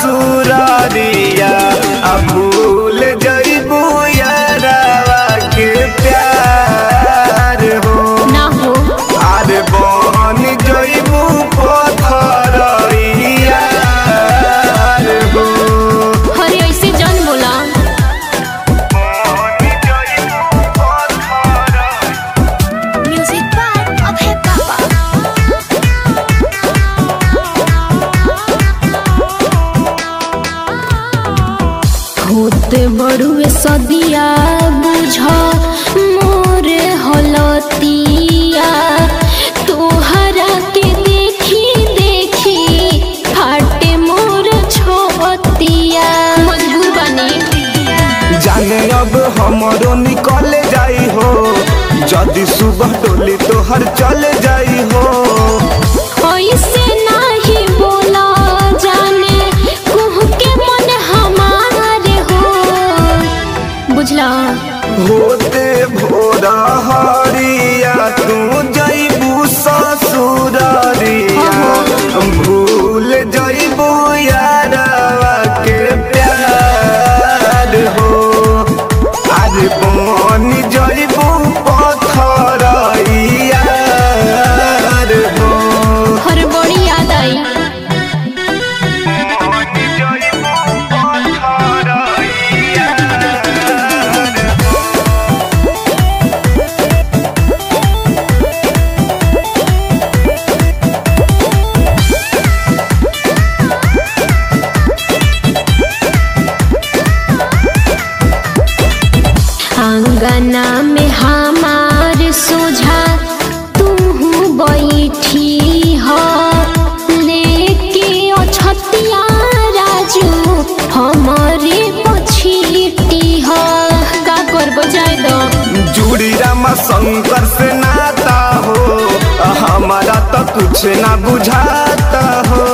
ससुरारिया आ भूल जइबू यारावा के प्यार हो ना हो अरे बन जइबू पथरिया हो हरे ऐसे जन बोला म्यूजिक बाय अभय पापा होते बड़ुए सदिया बुझ मोर हलतिया तोहरा के देखी देखी फाटे मोर छोतिया मजबूर बनी जाने अब हमरो निकल जाई हो जदि सुबह डोली तोहर चल जाई हो ऐसे नाही बोला जाने कुह के मन हमारे हो बुझला होते भोरा हरिया तू जइबू ससुरारिया भूल जइबू यारावा के प्यार हो अरे बन जइबू पथरिया हो हर बड़ी याद आई आंगना में हमार सोझा तू बैठी हो लेके अछतिया राजू हमारे पछीटी हो का करबो जाय दो जुड़ी रामा शंकर से नाता हो हमारा तो कुछ ना बुझाता हो